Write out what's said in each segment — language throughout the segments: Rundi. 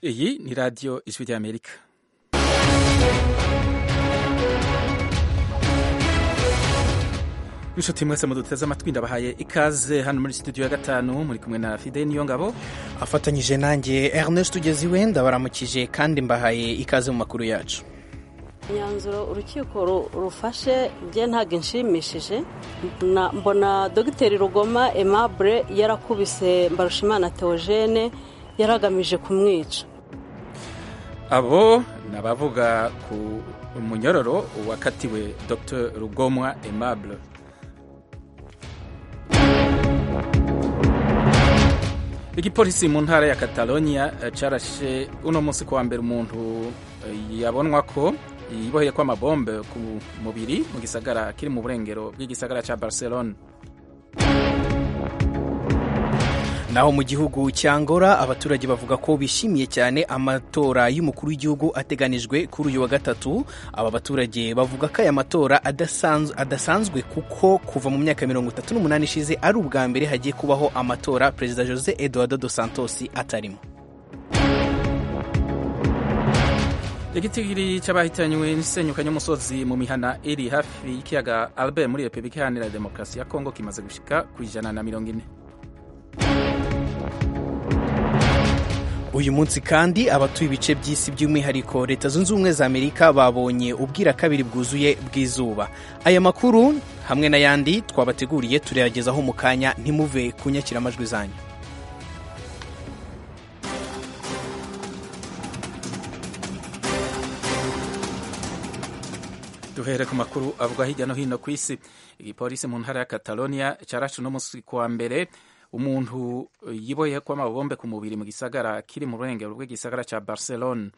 iyi ni radiyo ijwi ry'amerika inshuti mwese muduteze amatwi ndabahaye ikaze hano muri studio ya gatanu muri kumwe na fide niyo ngabo afatanyije nanjye ernest ugeze iwe ndabaramukije kandi mbahaye ikaze mu makuru yacu imyanzuro urukiko rufashe bye ntabwo inshimishije mbona dogiteri rugoma aimable yarakubise mbarushimana theogene yaragamije kumwica abo ni abavuga ku munyororo wakatiwe dr rugomwa aimable igipolisi mu ntara ya catalonia carashe uno munsi kuwa mbere umuntu yabonwa ko yiboheye ko amabombe ku mubiri mu gisagara kiri mu burengero bw'igisagara ca barcelona naho mu gihugu cya Angola abaturage bavuga ko bishimiye cyane amatora y'umukuru w'igihugu ateganijwe kuri uyu wa gatatu aba baturage bavuga ko aya matora adasanzwe kuko kuva mu myaka mirongo itatu n'umunani ishize ari ubwa mbere hagiye kubaho amatora perezida jose eduardo dos santos atarimo igitigiri cy'abahitanywe n'isenyuka ry'umusozi mu mihana iri hafi y'ikiyaga albert muri repubulika iharanira demokarasi ya kongo kimaze gushika ku ijana na mirongo ine uyu munsi kandi abatuye ibice by'isi by'umwihariko leta zunze ubumwe za amerika babonye ubwira kabiri bwuzuye bw'izuba aya makuru hamwe n'ayandi twabateguriye turayagezaho mu kanya ntimuve ku nyakiramajwi zanyu duhere ku makuru avuga hirya no hino ku isi igipolisi mu ntara ya catalonia cyarashe uno munsi kuwa mbere umuntu yiboye ko amabombe ku mubiri mu gisagara kiri mu burengero bw'igisagara cya barcelona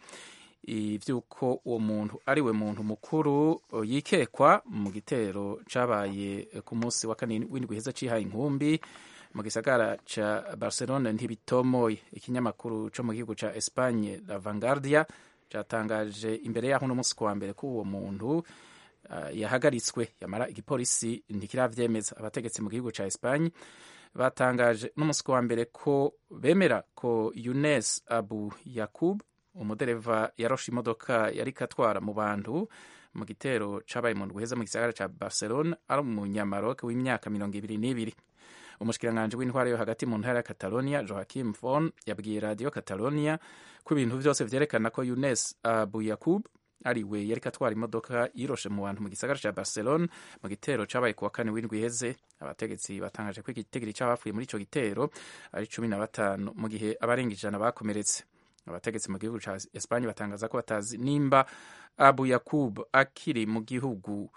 iby'uko uwo muntu ari we muntu mukuru yikekwa mu gitero cyabaye ku munsi wa kane w'indwi heza cihaye inkumbi mu gisagara cya barcelona ntibitomoye ikinyamakuru cyo mu gihugu cya espagne la vanguardia cyatangaje imbere y'aho uno munsi kuwa mbere ko uwo muntu yahagaritswe yamara igipolisi ntikirabyemeza abategetsi mu gihugu cya espagne batangaje n'umunsi wa mbere ko bemera ko Younes Abu Yakub umudereva yaroshe imodoka yari katwara mu bantu mu gitero cabaye mu ndwi heza mu gisagara ca Barcelona ari umunyamaroke w'imyaka mirongo ibiri n'ibiri umushikiranganji w'intwara yo hagati mu ntara ya Catalonia Joachim Fon yabwiye radio Catalonia ko ibintu vyose vyerekana ko Younes Abu Yakub ari we yari katwara imodoka yiroshe mu bantu mu gisagara ca Barcelona mu gitero cabaye kuwa kane w'indwi iheze abategetsi batangaje ko igitigiri c'abapfuye muri ico gitero ari cumi na batanu mu gihe abarenga ijana bakomeretse abategetsi mu gihugu ca Espanye batangaza ko batazi nimba Abu Yakub akiri mu gihugu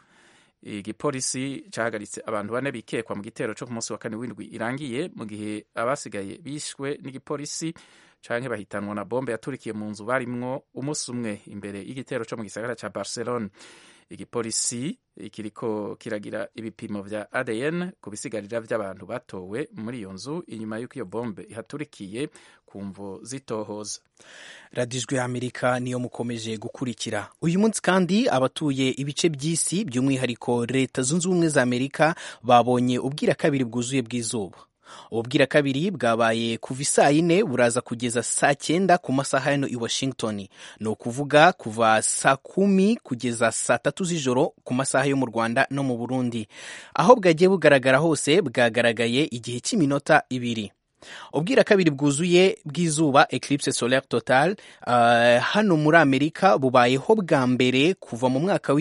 igipolisi cahagaritse abantu bane bikekwa mu gitero co ku munsi wa kane w'indwi irangiye mu gihe abasigaye bishwe n'igipolisi canke bahitanwa na bombe yaturikiye mu nzu barimwo umunsi umwe imbere y'igitero co mu gisagara ca Barcelona igipolisi kiriko kiragira ibipimo vya ADN ku bisigarira vy'abantu batowe muri iyo nzu inyuma y'uko iyo bombe ihaturikiye ku mvo zitohoza radiyo ijwi y'amerika niyo mukomeje gukurikira uyu munsi kandi abatuye ibice by'isi by'umwihariko leta zunze ubumwe za amerika babonye ubwira kabiri bwuzuye bw'izuba ububwira kabiri bwabaye kuva isaa yine buraza kugeza saa cyenda ku masaha hano i washington ni ukuvuga kuva saa kumi kugeza saa tatu z'ijoro ku masaha yo mu rwanda no mu burundi aho bwagiye bugaragara hose bwagaragaye igihe cy'iminota ibiri ubwira kabiri bwuzuye bw'izuba eclipse solaire total uh, hano muri amerika bubayeho bwa mbere kuva mu mwaka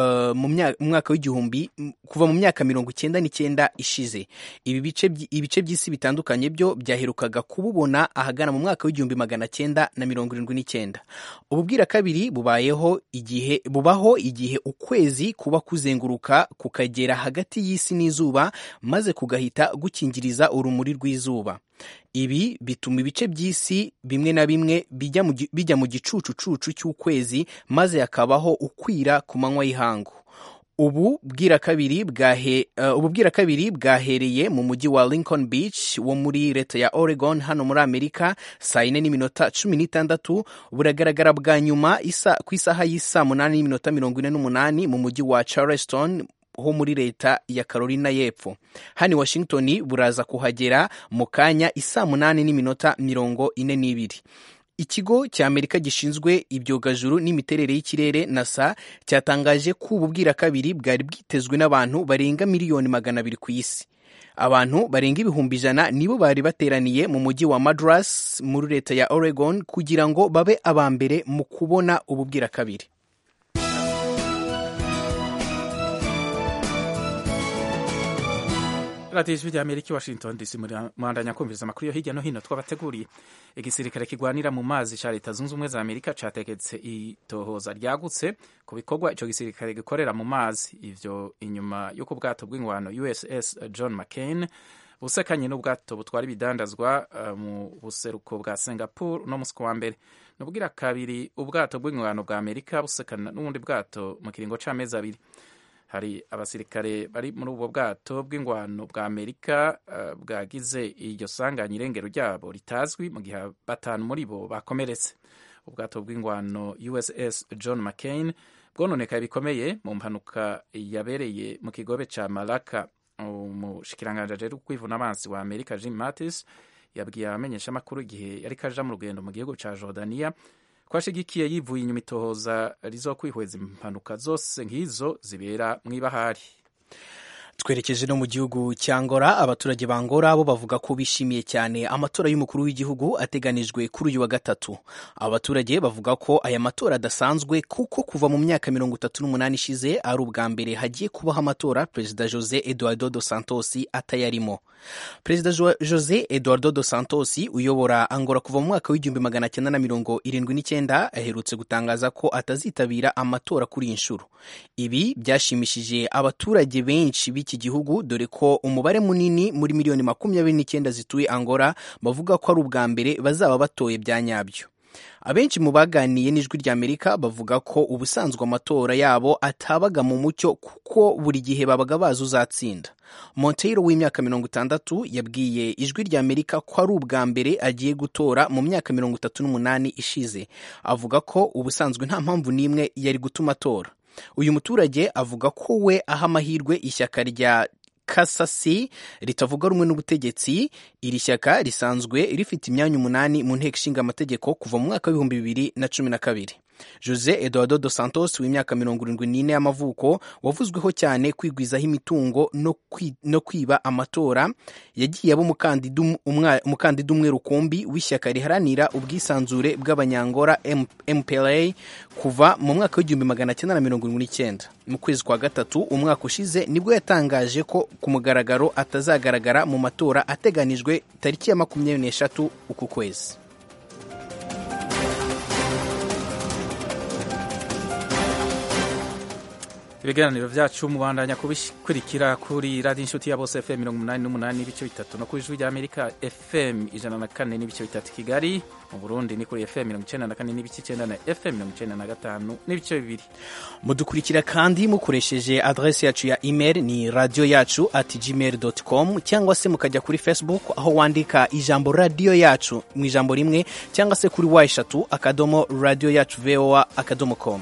uh, w'igihumbi kuva mu myaka mirongo icyenda n'icyenda ishize ibi bice by'isi bitandukanye byo byaherukaga kububona ahagana mu mwaka w'igihumbi magana cyenda na mirongo irindwi n'icyenda ububwira kabiri bubayeho igihe bubaho igihe ukwezi kuba kuzenguruka kukagera hagati y'isi n'izuba maze kugahita gukingiriza urumuri rw'izuba ibi bituma ibice by'isi bimwe na bimwe bijya mu gicucucucu cy'ukwezi maze hakabaho ukwira ku manywa y'ihangu ubu bwira kabiri bwahe uh, ubu bwira kabiri bwahereye mu mujyi wa Lincoln Beach wo muri leta ya Oregon hano muri Amerika saa yine n'iminota cumi n'itandatu buragaragara bwa nyuma isa, ku isaha y'isaa munani n'iminota mirongo ine n'umunani mu mujyi wa Charleston ho muri leta ya Carolina y'Epfo hano i Washington buraza kuhagera mu kanya isaa munani n'iminota mirongo ine n'ibiri ikigo cya amerika gishinzwe ibyogajuru n'imiterere y'ikirere nasa cyatangaje ko ubu bwirakabiri bwari bwitezwe n'abantu barenga miliyoni magana abiri ku isi abantu barenga ibihumbi ijana nibo bari bateraniye mu mujyi wa madras muri leta ya oregon kugira ngo babe aba mbere mu kubona ubu bwirakabiri radiyo ijwi rya amerika i washington dc murandanya kumviriza amakuru yo hirya no hino twabateguriye igisirikare kirwanira mu mazi cya leta zunze ubumwe za amerika cyategetse itohoza ryagutse ku bikorwa icyo gisirikare gikorera mu mazi ivyo inyuma y'uko ubwato bw'ingwano uss john mccain busekanye n'ubwato butwara ibidandazwa uh, mu buseruko bwa singapore uno musi wa mbere nubwira kabiri ubwato bw'ingwano bwa amerika busekana n'ubundi bwato mu kiringo c'amezi abiri hari abasirikare bari muri ubwo bwato bw'ingwano bwa amerika uh, bwagize iryo sanganya irengero ryabo ritazwi mu gihe batanu muri bo bakomeretse ubwato bw'ingwano uss john mccain bwononekaye bikomeye mu mpanuka yabereye mu kigobe ca malaka umushikiranganji ajejwe kwivuna amazi wa amerika jim mattis yabwiye abamenyeshamakuru igihe yari kaja mu rugendo mu gihugu ca jordania twashigikiye yivuye inyuma itohoza rizokwihweza impanuka zose nk'izo zibera mw'ibahari twerekeje no mu gihugu cya ngora abaturage ba ngora bo bavuga ko bishimiye cyane amatora y'umukuru w'igihugu ateganijwe kuri uyu wa gatatu abaturage bavuga ko aya matora adasanzwe kuko kuva mu myaka mirongo itatu n'umunani ishize ari ubwa mbere hagiye kubaho amatora perezida jose eduardo dos santos atayarimo perezida jose eduardo dos santos uyobora angora kuva mu mwaka w'igihumbi magana cyenda na mirongo irindwi n'icyenda aherutse gutangaza ko atazitabira amatora kuri iyi nshuro ibi byashimishije abaturage benshi b'iki gihugu dore ko umubare munini muri miliyoni makumyabiri n'icyenda zituye angora bavuga ko ari ubwa mbere bazaba batoye bya nyabyo abenshi mu baganiye n'ijwi ry'amerika bavuga ko ubusanzwe amatora yabo atabaga mu mucyo kuko buri gihe babaga bazi uzatsinda monteiro w'imyaka mirongo itandatu yabwiye ijwi ry'amerika ko ari ubwa mbere agiye gutora mu myaka mirongo itatu n'umunani ishize avuga ko ubusanzwe nta mpamvu n'imwe yari gutuma atora uyu muturage avuga ko we aha amahirwe ishyaka rya kasasi ritavuga rumwe n'ubutegetsi iri shyaka risanzwe rifite imyanya umunani mu nteko ishinga amategeko kuva mu mwaka w'ibihumbi bibiri na cumi na kabiri jose eduardo dos santos w'imyaka mirongo irindwi n'ine y'amavuko wavuzweho cyane kwigwizaho imitungo no kwiba amatora yagiye aba umukandida umwe rukumbi w'ishyaka riharanira ubwisanzure bw'abanyangora mpla kuva mu mwaka w'igihumbi magana cyenda na mirongo irindwi n'icyenda mu kwezi kwa gatatu umwaka ushize nibwo yatangaje ko ku mugaragaro atazagaragara mu matora ateganijwe tariki ya makumyabiri n'eshatu uku kwezi ibiganiro byacu mubandanya kubikurikira kuri radiyo inshuti ya bose fm mirongo umunani n'umunani n'ibice bitatu no ku ijwi rya amerika fm ijana na kane n'ibice bitatu kigali mu burundi ni kuri fm mirongo icyenda na kane n'ibice icyenda na fm mirongo icyenda na gatanu n'ibice bibiri mudukurikira kandi mukoresheje adresi yacu ya email ni radiyo yacu at gmail com cyangwa se mukajya kuri facebook aho wandika ijambo radiyo yacu mu ijambo rimwe cyangwa se kuri wa eshatu akadomo radiyo yacu voa akadomo com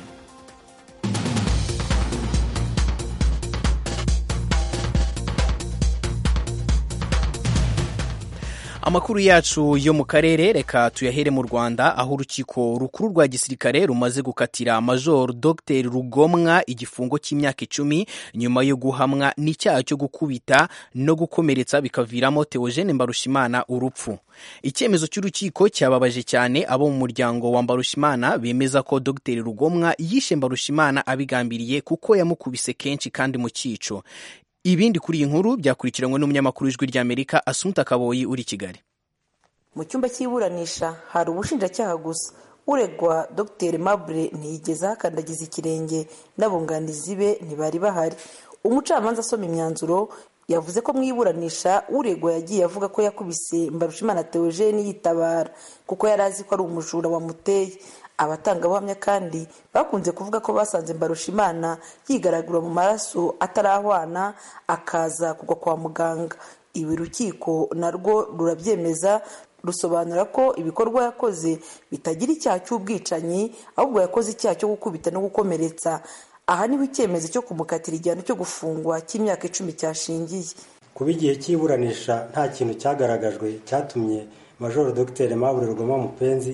amakuru yacu yo mu karere reka tuyahere mu rwanda aho urukiko rukuru rwa gisirikare rumaze gukatira major dr rugomwa igifungo cy'imyaka icumi nyuma yo guhamwa n'icyaha cyo gukubita no gukomeretsa bikaviramo teogene mbarushimana urupfu icyemezo cy'urukiko cyababaje cyane abo mu muryango wa mbarushimana bemeza ko dr rugomwa yishe mbarushimana abigambiriye kuko yamukubise kenshi kandi mu cyico ibindi kuri iyi nkuru byakurikiranywe n'umunyamakuru w'ijwi ry'amerika asumuta kaboyi uri kigali mu cyumba cy'iburanisha hari ubushinjacyaha gusa uregwa dr mabure ntiyigeze ahakandagiza ikirenge n'abunganizi be ntibari bahari umucamanza asoma imyanzuro yavuze ko mu iburanisha uregwa yagiye avuga ko yakubise mbarushimana theogene yitabara kuko yari azi ko ari umujura wamuteye abatangabuhamya kandi bakunze kuvuga ko basanze mbarushimana yigaragura mu maraso atarahwana akaza kugwa kwa muganga ibi rukiko narwo rurabyemeza rusobanura ko ibikorwa yakoze bitagira icyaha cy'ubwicanyi ahubwo yakoze icyaha cyo gukubita no gukomeretsa aha niho icyemezo cyo kumukatira igihano cyo gufungwa cy'imyaka icumi cyashingiye kuba igihe cy'iburanisha nta kintu cyagaragajwe cyatumye majoro dr mabure rugoma mupenzi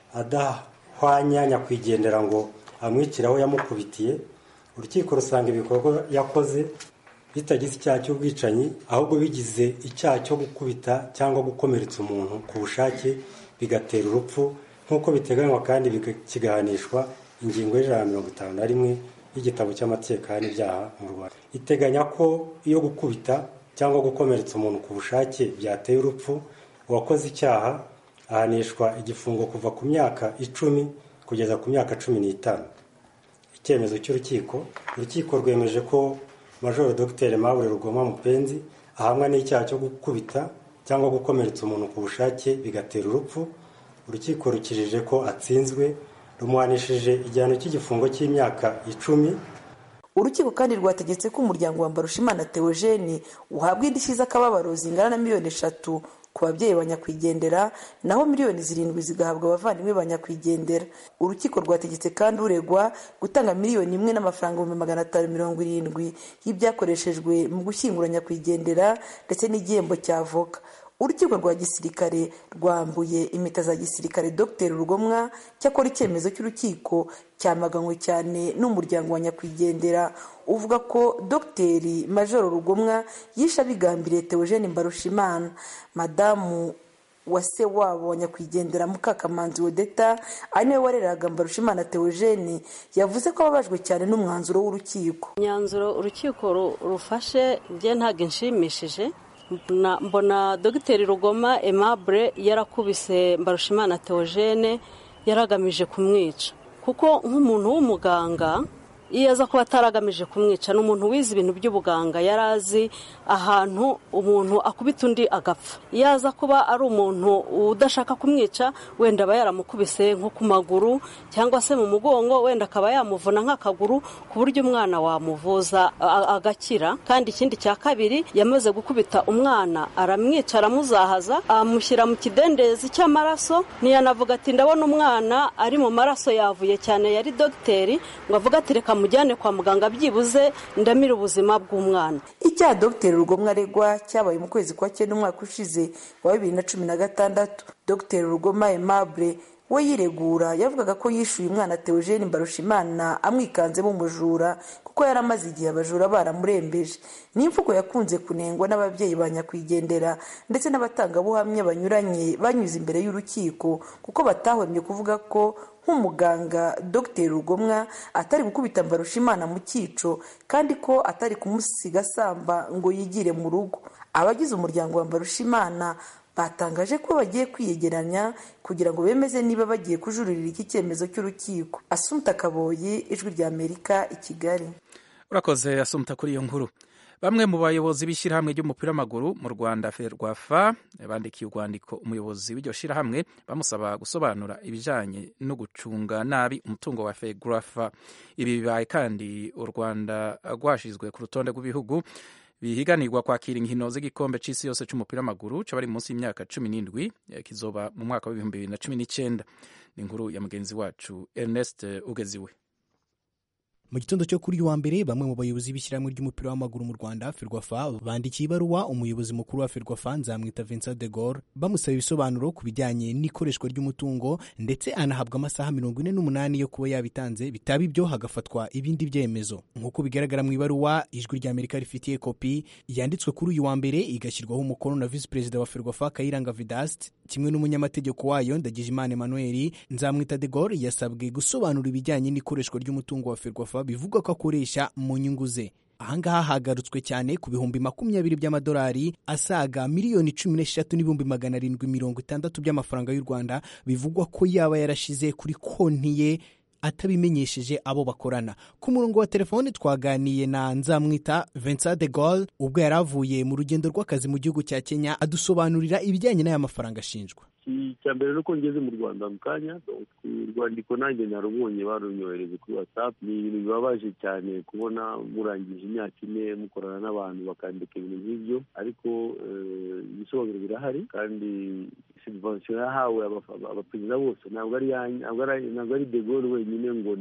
adahwanya nyakwigendera ngo amwicire aho yamukubitiye urukiko rusanga ibikorwa yakoze bitagize icyaha cy'ubwicanyi ahubwo bigize icyaha cyo gukubita cyangwa gukomeretsa umuntu ku bushake bigatera urupfu nk'uko biteganywa kandi kigahanishwa ingingo y'ijana na mirongo itanu na rimwe y'igitabo cy'amategeko n'ibyaha mu rwanda iteganya ko iyo gukubita cyangwa gukomeretsa umuntu ku bushake byateye urupfu uwakoze icyaha ahanishwa igifungo kuva ku myaka icumi kugeza ku myaka cumi n'itanu icyemezo cy'urukiko urukiko rwemeje ko majoro dogiteri mabure rugoma mupenzi ahamwa n'icyaha cyo gukubita cyangwa gukomeretsa umuntu ku bushake bigatera urupfu urukiko rukijije ko atsinzwe rumuhanishije igihano cy'igifungo cy'imyaka icumi urukiko kandi rwategetse ko umuryango wa mbarushimana theogene uhabwa indishyi z'akababaro zingana na miliyoni eshatu ku babyeyi ba nyakwigendera naho miliyoni zirindwi zigahabwa abavandimwe ba nyakwigendera urukiko rwategetse kandi uregwa gutanga miliyoni imwe n'amafaranga ibihumbi magana atanu mirongo irindwi y'ibyakoreshejwe mu gushyingura nyakwigendera ndetse n'igihembo cya avoka urukiko rwa gisirikare rwambuye impeta za gisirikare dr rugomwa cyakora icyemezo cy'urukiko cyamaganywe cyane n'umuryango wa nyakwigendera uvuga ko dr majoro rugomwa yishe abigambiriye theogene mbarushimana madamu wa se wabo wa nyakwigendera mukakamanzi wodeta ari nawe wareraga mbarushimana theogene yavuze ko ababajwe cyane n'umwanzuro w'urukiko imyanzuro urukiko rufashe bye ntabwo inshimishije mbona dogiteri rugoma aimable yarakubise mbarushimana theogene yaragamije kumwica kuko nk'umuntu w'umuganga iyo aza kuba ataragamije kumwica ni umuntu wize ibintu by'ubuganga yari azi ahantu umuntu akubita undi agapfa iyo aza kuba ari umuntu udashaka kumwica wenda aba yaramukubise nko ku maguru cyangwa se mu mugongo wenda akaba yamuvuna nk'akaguru ku buryo umwana wamuvuza agakira kandi ikindi cya kabiri yamaze gukubita umwana aramwica aramuzahaza amushyira mu kidendezi cy'amaraso ntiyanavuga ati ndabona umwana ari mu maraso yavuye cyane yari dogiteri ngo avuge ati reka mujyane kwa muganga byibuze ndamira ubuzima bw'umwana icyaha dogiteri rugomwa aregwa cyabaye mu kwezi kwa cyenda umwaka ushize wa bibiri na cumi na gatandatu dogiteri rugoma aimable we yiregura yavugaga ko yishyuye umwana theogene mbarushimana amwikanzemo umujura kuko yari amaze igihe abajura baramurembeje ni imvugo yakunze kunengwa n'ababyeyi ba nyakwigendera ndetse n'abatangabuhamya banyuranye banyuze imbere y'urukiko kuko batahwemye kuvuga ko nk'umuganga dogiteri rugomwa atari gukubita mbarushimana mu cyico kandi ko atari kumusiga asamba ngo yigire mu rugo abagize umuryango wa mbarushimana batangaje ko bagiye kwiyegeranya kugira ngo bemeze niba bagiye kujuririra iki cyemezo cy'urukiko asumta kaboyi ijwi rya amerika i kigali urakoze asumta kuri iyo nkuru bamwe mu bayobozi b'ishyirahamwe ry'umupira w'amaguru mu rwanda ferwafa bandikiye urwandiko umuyobozi w'iryo shyirahamwe bamusaba gusobanura ibijyanye no gucunga nabi umutungo wa ferwafa ibi bibaye kandi u rwanda rwashyizwe ku rutonde rw'ibihugu bihiganirwa kwakira inkino z'igikombe cy'isi yose cy'umupira w'amaguru cy'abari munsi y'imyaka cumi n'indwi kizoba mu mwaka w'ibihumbi bibiri na cumi n'icyenda ni inkuru ya mugenzi wacu ernest ugeziwe mu gitondo cyo kuri wa mbere bamwe mu bayobozi b'ishyirahamwe ry'umupira w'amaguru mu rwanda ferwafa bandikiye ibaruwa umuyobozi mukuru wa ferwafa nzamwita vincent de Gaulle bamusaba ibisobanuro ku bijyanye n'ikoreshwa ry'umutungo ndetse anahabwa amasaha mirongo ine n'umunani yo kuba yabitanze bitaba ibyo hagafatwa ibindi byemezo nk'uko bigaragara mu ibaruwa ijwi rya amerika rifitiye kopi yanditswe kuri uyu wa mbere igashyirwaho umukono na visi perezida wa ferwafa kayiranga vidast kimwe n'umunyamategeko wayo ndagijimana emmanuel nzamwita de Gaulle yasabwe gusobanura ibijyanye n'ikoreshwa ry'umutungo wa ferwafa bivugwa ko akoresha mu nyungu ze ahangaha hagarutswe cyane ku bihumbi makumyabiri by'amadolari asaga miliyoni cumi n'eshatu n'ibihumbi magana arindwi mirongo itandatu by'amafaranga y'u rwanda bivugwa ko yaba yarashize kuri konti ye atabimenyesheje abo bakorana ku murongo wa telefoni twaganiye na nzamwita Vincent de Gaulle ubwo yari avuye mu rugendo rw'akazi mu gihugu cya kenya adusobanurira ibijyanye n'aya mafaranga ashinjwa icya mbere ni uko ngeze mu rwanda mu kanya urwandiko nanjye narubonye barunyohereje kuri watsapu ni ibintu bibabaje cyane kubona murangije imyaka ine mukorana n'abantu bakandika ibintu nk'ibyo ariko ibisobanuro birahari kandi sivansiyo yahawe abaperezida bose ntabwo ari ntabwo ari de Gaulle wenyine ngo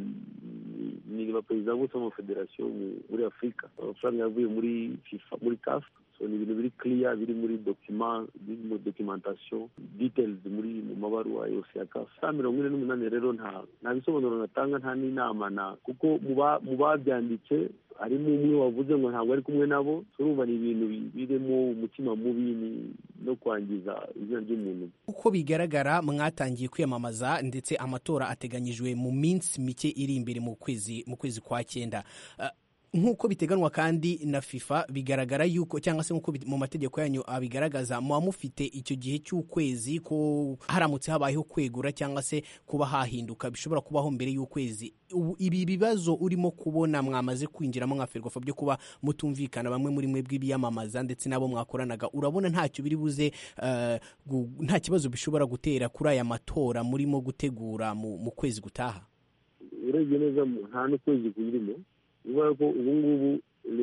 ni abaperezida bose b'amafederasiyo muri afurika amafaranga yavuye muri fifa muri kafu so ni ibintu biri clear biri muri dokima biri muri documentation details muri mu mabaruwa yose ya kafu saa mirongo ine n'umunani rero nta nta bisobanuro natanga nta n'inama na kuko mu babyanditse harimo umwe wavuze ngo ntabwo ari kumwe nabo turumva ni ibintu birimo umutima mubi no kwangiza izina ry'umuntu uko bigaragara mwatangiye kwiyamamaza ndetse amatora ateganyijwe mu minsi mike iri imbere mu kwezi mu kwezi kwa cyenda nk'uko biteganwa kandi na fifa bigaragara yuko cyangwa se nk'uko mu mategeko yanyu abigaragaza muba mufite icyo gihe cy'ukwezi ko haramutse habayeho kwegura cyangwa se kuba hahinduka bishobora kubaho mbere y'ukwezi ibi bibazo urimo kubona mwamaze kwinjiramo nka ferwafa byo kuba mutumvikana bamwe muri mwe bw'ibiyamamaza ndetse n'abo mwakoranaga urabona ntacyo biri buze nta kibazo bishobora gutera kuri aya matora murimo gutegura mu kwezi gutaha urebye neza nta n'ukwezi kuyirimo bivuga ko ubu ngubu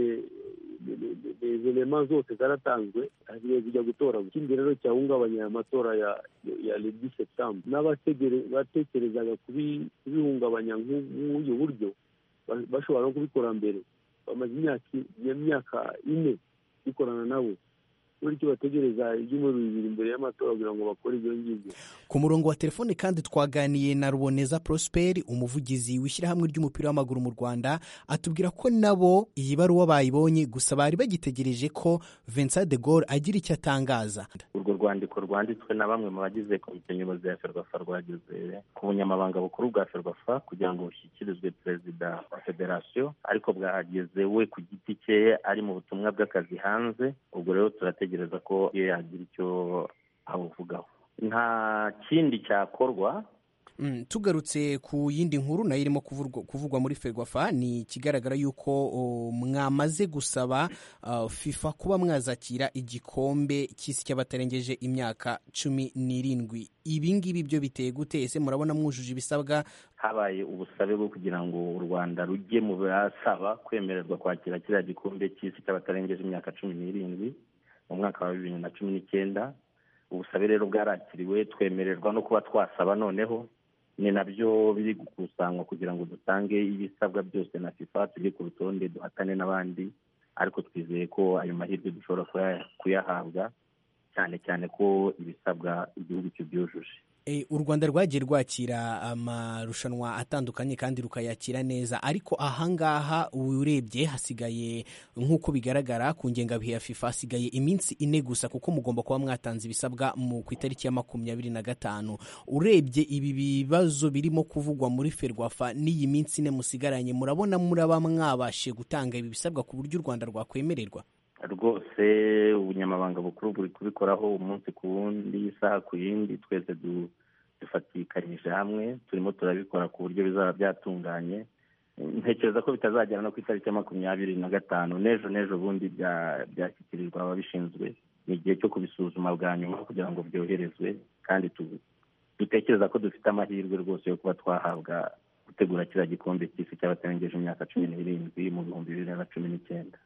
elema zose zaratanzwe hagiye kujya gutora ikindi rero cyahungabanya aya matora ya ya ledi septembre n'abatekerezaga kubihungabanya nk'uyu buryo bashobora no kubikora mbere bamaze imyaka ine bikorana nabo icyo bategereza ibyumweru bibiri imbere y'amatora kugira ngo bakore ibyo ngibyo ku murongo wa telefone kandi twaganiye na ruboneza prosperi umuvugizi w'ishyirahamwe ry'umupira w'amaguru mu rwanda atubwira ko nabo iyi baruwa bayibonye gusa bari bagitegereje ko vincent de Gaulle agira icyo atangaza urwo rwandiko rwanditswe na bamwe mu bagize komite nyobozi ya ferwafa rwageze ku bunyamabanga bukuru bwa ferwafa kugira ngo bushyikirizwe perezida wa federasiyo ariko bwahageze we ku giti cye ari mu butumwa bw'akazi hanze ubwo rero turategereza ko iyo yagira icyo abuvugaho nta kindi cyakorwa tugarutse ku yindi nkuru nayo irimo kuvugwa muri ferwafa ni ikigaragara yuko mwamaze gusaba fifa kuba mwazakira igikombe cy'isi cy'abatarengeje imyaka cumi n'irindwi ibi ngibi byo biteye gute ese murabona mwujuje ibisabwa habaye ubusabe bwo kugira ngo u rwanda rujye mu basaba kwemererwa kwakira kiriya gikombe cy'isi cy'abatarengeje imyaka cumi n'irindwi mu mwaka wa bibiri na cumi n'icyenda ubusabe rero bwarakiriwe twemererwa no kuba twasaba noneho ni nabyo biri gukusanywa kugira ngo dutange ibisabwa byose na fifa tujye ku rutonde duhatane n'abandi ariko twizeye ko ayo mahirwe dushobora kuyahabwa cyane cyane ko ibisabwa igihugu kibyujuje u rwanda rwagiye rwakira amarushanwa atandukanye kandi rukayakira neza ariko ahangaha urebye hasigaye nk'uko bigaragara ku ngengabihe ya fifa hasigaye iminsi ine gusa kuko mugomba kuba mwatanze ibisabwa mu ku itariki ya makumyabiri na gatanu urebye ibi bibazo birimo kuvugwa muri ferwafa n'iyi minsi ine musigaranye murabona muraba mwabashe gutanga ibi bisabwa ku buryo u rwanda rwakwemererwa rwose ubunyamabanga bukuru buri kubikoraho umunsi ku wundi isaha ku yindi twese dufatikanyije hamwe turimo turabikora ku buryo bizaba byatunganye ntekereza ko bitazagera no ku itariki ya makumyabiri na gatanu n'ejo n'ejo bundi byashyikirizwa ababishinzwe ni igihe cyo kubisuzuma bwa nyuma kugira ngo byoherezwe kandi dutekereza ko dufite amahirwe rwose yo kuba twahabwa gutegura kiriya gikombe cy'isi cy'abatarengeje imyaka cumi n'irindwi mu bihumbi bibiri na cumi n'icyenda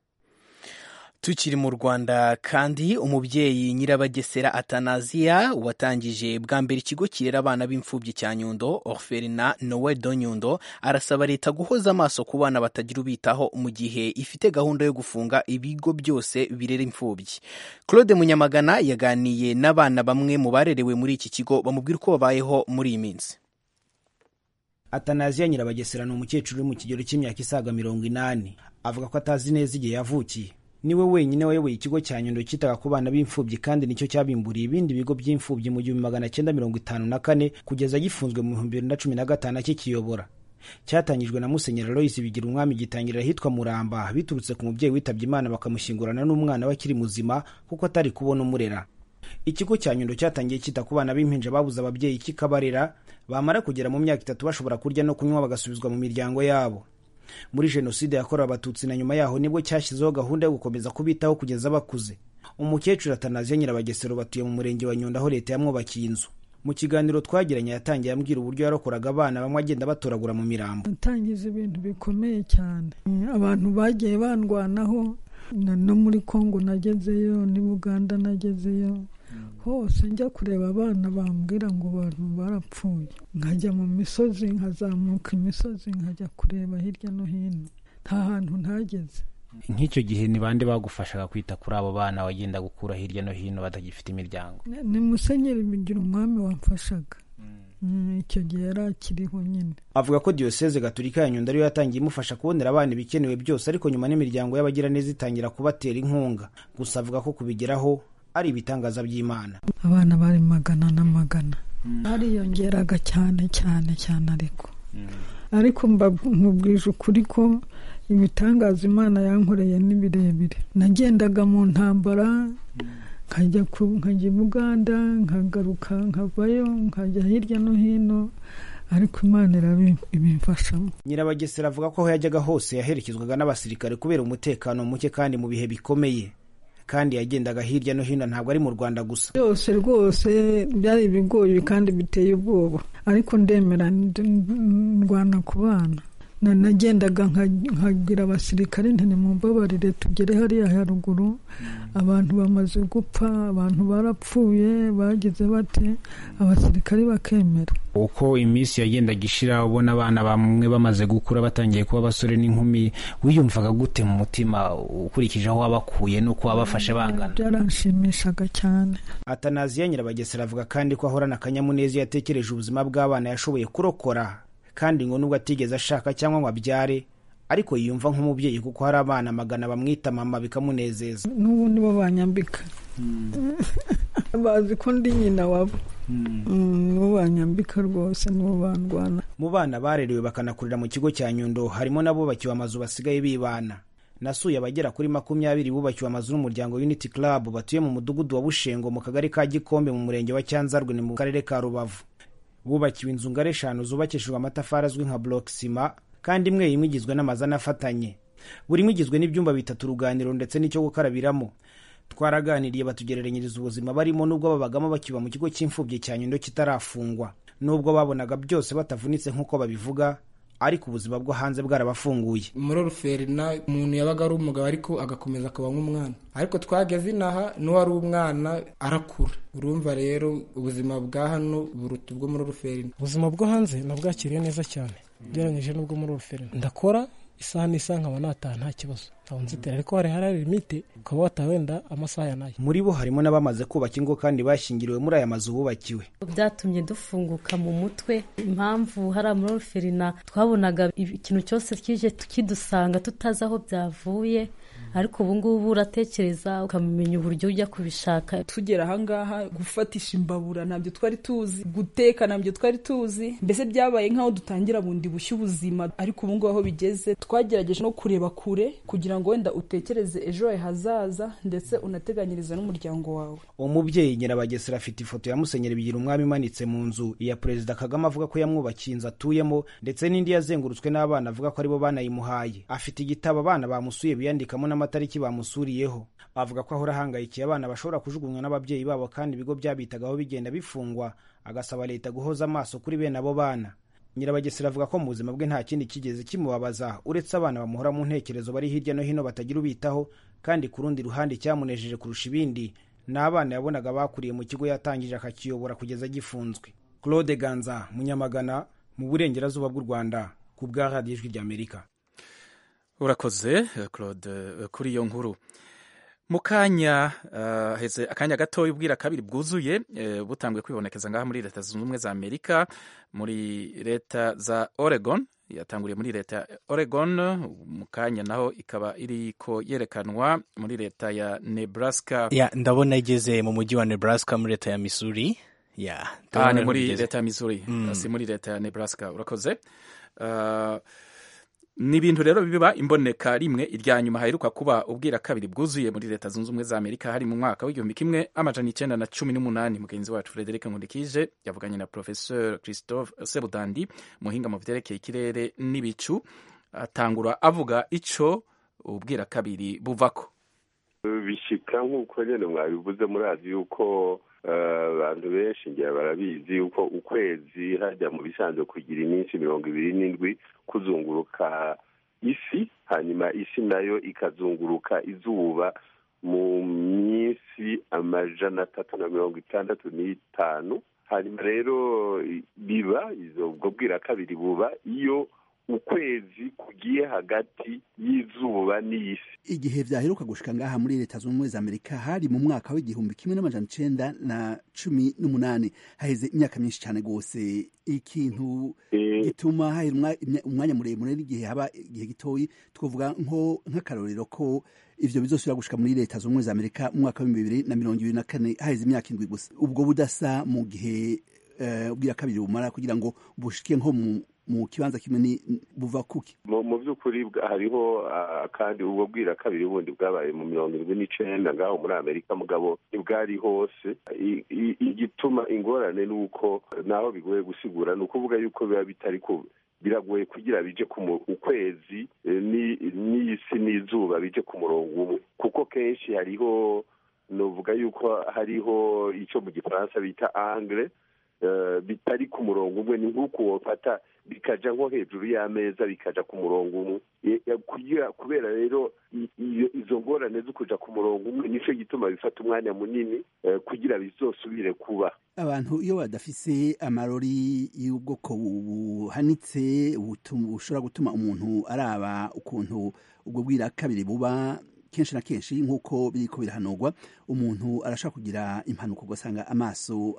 tukiri mu rwanda kandi umubyeyi nyirabagesera atanaziya watangije bwa mbere ikigo kirera abana b'imfubyi cya nyundo orferina nowe do nyundo arasaba leta guhoza amaso ku bana batagira ubitaho mu gihe ifite gahunda yo gufunga ibigo byose birera imfubyi claude munyamagana yaganiye n'abana bamwe mu barerewe muri iki kigo bamubwira uko babayeho muri iyi minsi atanaziya nyirabagesera ni umukecuru uri mu kigero cy'imyaka isaga mirongo inani avuga ko atazi neza igihe yavukiye niwe wenyine wayoboye ikigo cya nyundo cyitaga ku bana b'imfubyi kandi nicyo cyabimburiye ibindi bigo by'imfubyi mu gihumbi magana cyenda mirongo itanu na kane kugeza gifunzwe mu bihumbi bibiri na cumi na gatanu akikiyobora cyatangijwe na musenyeri aloyisi bigira umwami gitangira ahitwa muramba biturutse ku mubyeyi witabye imana bakamushyingurana n'umwana we akiri muzima kuko atari kubona umurera ikigo cya nyundo cyatangiye cyita ku bana b'impinja babuze ababyeyi kikabarera bamara kugera mu myaka itatu bashobora kurya no kunywa bagasubizwa mu miryango yabo muri jenoside yakorewe abatutsi na nyuma yaho nibwo cyashyizeho gahunda yo gukomeza kubitaho kugeza bakuze umukecuru atanaziya nyirabagesero batuye mu murenge wa nyundo aho leta yamwubakiye inzu mu kiganiro twagiranye yatangiye ambwira uburyo yarokoraga abana bamwe agenda batoragura mu mirambo natangiza ibintu bikomeye cyane abantu bagiye bandwanaho no muri kongo nagezeyo ni buganda nagezeyo hose njya kureba abana bambwira ngo abantu barapfuye nkajya mu misozi nkazamuka imisozi nkajya kureba hirya no hino nta hantu ntageze nk'icyo gihe ni bande bagufashaga kwita kuri abo bana wagenda gukura hirya no hino batagifite imiryango ni musenyeri bigira umwami wamfashaga icyo gihe yari akiriho nyine avuga ko diyoseze gaturika ya nyundo ariyo yatangiye imufasha kubonera abana ibikenewe byose ariko nyuma n'imiryango y'abagiraneza itangira kubatera inkunga gusa avuga ko kubigeraho ari ibitangaza by'imana abana bari magana n'amagana bariyongeraga cyane cyane cyane ariko ariko nkubwije ukuri ko ibitangaza imana yankoreye ni birebire nagendaga mu ntambara nkajya nkajya i buganda nkagaruka nkavayo nkajya hirya no hino ariko imana irabimfashamo nyirabagesera avuga ko aho yajyaga hose yaherekezwaga n'abasirikare kubera umutekano muke kandi mu bihe bikomeye kandi yagendaga hirya no hino ntabwo ari mu rwanda gusa byose rwose byari ibigoye kandi biteye ubwoba ariko ndemera ndwana ku bana nagendaga nkagira abasirikare ntimumbabarire tugere hariya haruguru abantu bamaze gupfa abantu barapfuye bagize bate abasirikare bakemera uko iminsi yagendaga ishira ubona abana bamwe bamaze gukura batangiye kuba abasore n'inkumi wiyumvaga gute mu mutima ukurikije aho wabakuye n'uko wabafashe bangana byaranshimishaga cyane atanaziya nyirabagesera avuga kandi ko ahorana akanyamuneza iyo yatekereje ubuzima bw'abana yashoboye kurokora kandi ngo nubwo atigeze ashaka cyangwa ngo abyare ariko yiyumva nk'umubyeyi kuko hari abana magana bamwita mama bikamunezeza n'ubu nibo banyambika bazi ko ndi nyina wabo nibo banyambika rwose nibo bandwana mu bana barerewe bakanakurira mu kigo cya nyundo harimo n'abubakiwe amazu basigaye bibana nasuye abagera kuri makumyabiri bubakiwe amazu n'umuryango unity club batuye mu mudugudu wa bushengo mu kagari ka gikombe mu murenge wa cyanzarwe ni mu karere ka rubavu bubakiwe inzu ngari eshanu zubakishijwe amatafari azwi nka block sima kandi imwe imwe igizwe n'amazu anafatanye buri imwe igizwe n'ibyumba bitatu uruganiro ndetse n'icyo gukarabiramo twaraganiriye batugereranyiriza ubuzima barimo n'ubwo babagamo bakiba mu kigo cy'imfubyi cya nyundo kitarafungwa n'ubwo babonaga byose batavunitse nk'uko babivuga ariko ubuzima bwo hanze bwarabafunguye muri oruferina umuntu yabaga ari umugabo ariko agakomeza akaba nk'umwana ariko twageze inaha n'uwari umwana arakura urumva rero ubuzima bwa hano buruta ubwo muri oruferina ubuzima bwo hanze nabwakiriye neza cyane ugereranyije n'ubwo muri oruferina ndakora isaha n'isaha nkaba nataha nta kibazo ntabwo nzitera ariko hari hari limite ukaba wataha wenda amasaha ya nayo muri bo harimo n'abamaze kubaka ingo kandi bashyingiriwe muri aya mazu bubakiwe byatumye dufunguka mu mutwe impamvu hari muri oruferina twabonaga ikintu cyose kije kidusanga tutazi aho byavuye ariko ubu ngubu uratekereza ukamenya uburyo ujya kubishaka tugera ahangaha gufatisha imbabura ntabyo twari tuzi guteka ntabyo twari tuzi mbese byabaye nk'aho dutangira bundi bushya ubuzima ariko ubu ngubu aho bigeze twagerageje no kureba kure kugira ngo wenda utekereze ejo hawe hazaza ndetse unateganyirize n'umuryango wawe umubyeyi nyirabagesera afite ifoto ya musenyeri bigira umwami imanitse mu nzu iya perezida kagame avuga ko yamwubakiye inzu atuyemo ndetse n'indi yazengurutswe n'abana avuga ko aribo banayimuhaye afite igitabo abana bamusuye biyandikamo n'amatariki bamusuriyeho avuga ko ahora ahangayikiye abana bashobora kujugunywa n'ababyeyi babo kandi ibigo byabitagaho bigenda bifungwa agasaba leta guhoza amaso kuri bene abo bana nyirabagesera avuga ko mu buzima bwe nta kindi kigeze kimubabaza uretse abana bamuhora mu ntekerezo bari hirya no hino batagira ubitaho kandi ku rundi ruhande icyamunejeje kurusha ibindi ni abana yabonaga bakuriye mu kigo yatangije akakiyobora kugeza gifunzwe claude ganza munyamagana mu burengerazuba bw'u rwanda ku bwa radiyo ijwi ry'amerika urakoze claude kuri iyo nkuru mu kanya heze akanya gatoya ubwira kabiri bwuzuye butanguye kwibonekeza ngaha muri leta zunze ubumwe za amerika muri leta za oregon yatanguriye muri leta ya oregon mu kanya naho ikaba iriko yerekanwa muri leta ya nebraska ya ndabona igeze mu mujyi wa nebraska muri leta ya missouri ya ah, ni muri leta ya missouri mm. si muri leta ya nebraska urakoze uh, ni ibintu rero biba imboneka rimwe irya nyuma haheruka kuba ubwira kabiri bwuzuye muri leta zunze ubumwe za amerika hari mu mwaka w'igihumbi kimwe amajana icyenda na cumi n'umunani mugenzi wacu frederic nkundikije yavuganye na professeur christophe sebudandi muhinga mu vyerekeye ikirere n'ibicu atangura avuga ico ubwira kabiri buvako bishika nk'uko nyine mwabivuze murazi yuko abantu benshi ngira barabizi yuko ukwezi hajya mu bisanzwe kugira iminsi mirongo ibiri n'indwi kuzunguruka isi hanyuma isi nayo ikazunguruka izuba mu minsi amajana atatu na mirongo itandatu n'itanu hanyuma rero biba ubwo bwira kabiri buba iyo ukwezi kugiye hagati y'izuba n'isi igihe vyaheruka gushika ngaha muri leta zunze ubumwe za amerika hari mu mwaka w'igihumbi kimwe n'amajana icenda na cumi n'umunani haheze imyaka myinshi cyane rwose ikintu gituma hahera umwanya muremure n'igihe haba igihe gitoyi twavuga nko nk'akarorero ko ivyo bizosubira gushika muri leta zunze ubumwe za amerika mu mwaka w'ibihumbi bibiri na mirongo ibiri na kane haheze imyaka indwi gusa ubwo budasa mu gihe ubwira kabiri bumara kugira ngo bushike nko mu mu kibanza kimwe ni buva kuki mu by'ukuri hariho kandi ubwo bwira kabiri bundi bwabaye mu mirongo irindwi n'icenda ngaho muri amerika mugabo ntibwari hose igituma ingorane ni uko naho bigoye gusigura ni ukuvuga yuko biba bitari biragoye kugira bije ku ukwezi n'isi n'izuba bije ku murongo umwe kuko kenshi hariho nuvuga yuko hariho icyo mu gifaransa bita angre bitari ku murongo umwe ni nk'uko wafata bikaja nko hejuru y'ameza bikaja ku murongo umwe kubera rero izo ngorane zo kuja ku murongo umwe nico gituma bifata umwanya munini kugira bizosubire kuba abantu iyo badafise amarori y'ubwoko buhanitse bushobora gutuma umuntu araba ukuntu ubwo bwira kabiri buba kenshi na kenshi nk'uko biriko birahanurwa umuntu arashobora kugira impanuka ugasanga amaso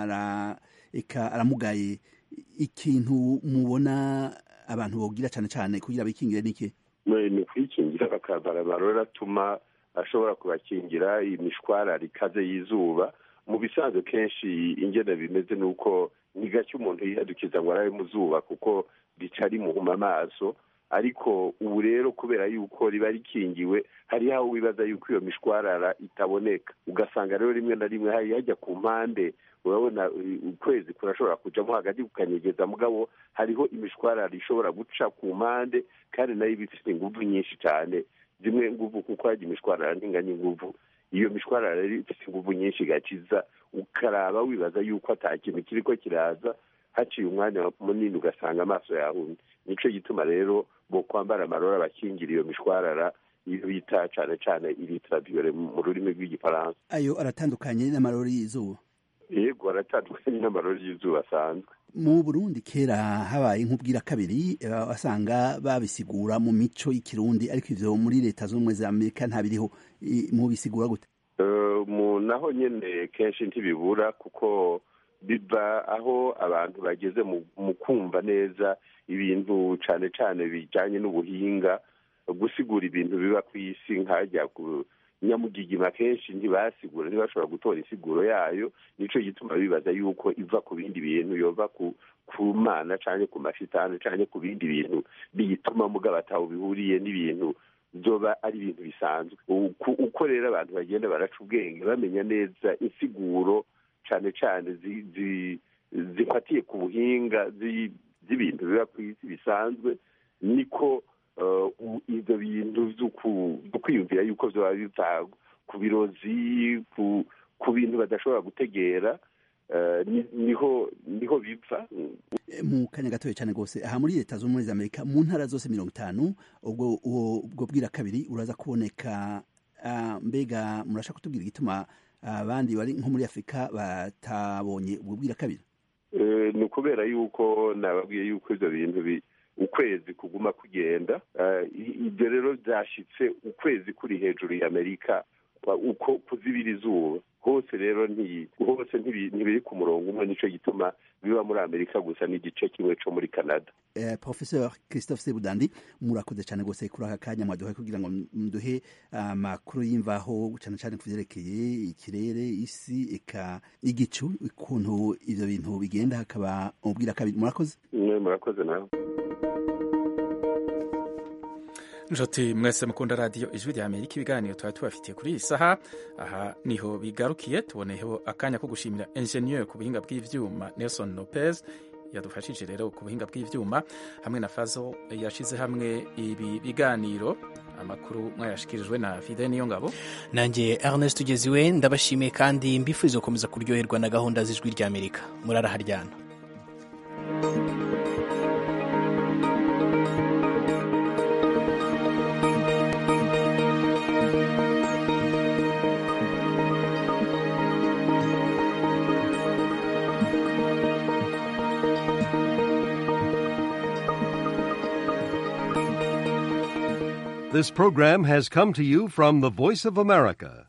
eka aramugaye ikintu mubona abantu bogira cyane cyane kugira bikingire niki ni kwikingira bakambara amarori atuma ashobora kubakingira imishwarara ikaze y'izuba mu bisanzwe kenshi ingene bimeze ni uko ni gake umuntu yihadukiza ngo arabe mu zuba kuko rica rimuhuma amaso ariko ubu rero kubera yuko riba rikingiwe hariho aho wibaza yuko iyo mishwarara itaboneka ugasanga rero rimwe na rimwe hari hajya ku mpande urabona ukwezi kurashobora kujamo hagati kukanyegeza mugabo hariho imishwarara ishobora guca ku mpande kandi nayo iba ifite inguvu nyinshi cyane zimwe nguvu kuko hajya imishwarara ntinganya inguvu iyo mishwarara rero ifite inguvu nyinshi igakiza ukaraba wibaza yuko ata kintu kiriko kiraza haciye umwanya munini ugasanga amaso yahumye nico gituma rero bo kwambara amarora abakingira iyo mishwarara iyo bita cane cane iritraviole mu rurimi rw'igifaransa ayo aratandukanye n'amarori y'izuba yego aratandukanye n'amarori y'izuba asanzwe mu burundi kera habaye nk'ubwira kabiri wasanga babisigura mu mico y'ikirundi ariko ivyo muri leta z'ubumwe za amerika ntabiriho mubisigura gute naho nyene kenshi ntibibura kuko biva aho abantu bageze mu kumva neza ibintu cane cane bijanye n'ubuhinga gusigura ibintu biba ku isi nkajya nyamugigima kenshi ntibasigura ntibashobora gutora insiguro yayo nico gituma bibaza yuko iva ku bindi bintu yova ku ku mana canke ku mashitani canke ku bindi bintu biyituma mugabo ataho bihuriye n'ibintu zoba ari ibintu bisanzwe uko rero abantu bagenda baraca ubwenge bamenya neza insiguro cane cane zifatiye ku buhinga z'ibintu biba ku isi bisanzwe niko ibyo bintu byo kwiyumvira yuko byaba biva ku birozi ku bintu badashobora gutegera niho niho bipfa mu kanya gatoya cyane rwose aha muri leta z'ubumwe za amerika mu ntara zose mirongo itanu ubwo ubwo bwira kabiri uraza kuboneka mbega murashaka kutubwira igituma abandi bari nko muri afurika batabonye ubwo bwira kabiri ni ukubera yuko nababwiye yuko ibyo bintu ukwezi kuguma kugenda ibyo rero byashyitse ukwezi kuri hejuru ya amerika uko kuzibira izuba hose rero hose ntibiri ku murongo umwe nicyo gituma biba muri amerika gusa n'igice kimwe cyo muri canada professeur christophe sebudandi murakoze cyane rwose kuri aka kanya mwaduhaye kugira ngo muduhe amakuru y'imvaho cyane cyane ku byerekeye ikirere isi eka igicu ukuntu ibyo bintu bigenda hakaba ubwira kabiri murakoze murakoze nawe nshuti mwese mukunda radiyo ijwi rya amerika ibiganiro tuba tubafitiye kuri iyi saha aha niho bigarukiye tuboneyeho akanya ko gushimira enjeniyeri ku buhinga bw'ibyuma nelson lopez yadufashije rero ku buhinga bw'ibyuma hamwe na fazo yashyize hamwe ibi biganiro amakuru mwayashikirijwe na fide niyo ngabo nanjye ernest ugeziwe ndabashimiye kandi mbifuriza gukomeza kuryoherwa na gahunda z'ijwi rya amerika muraraharyana This program has come to you from the Voice of America,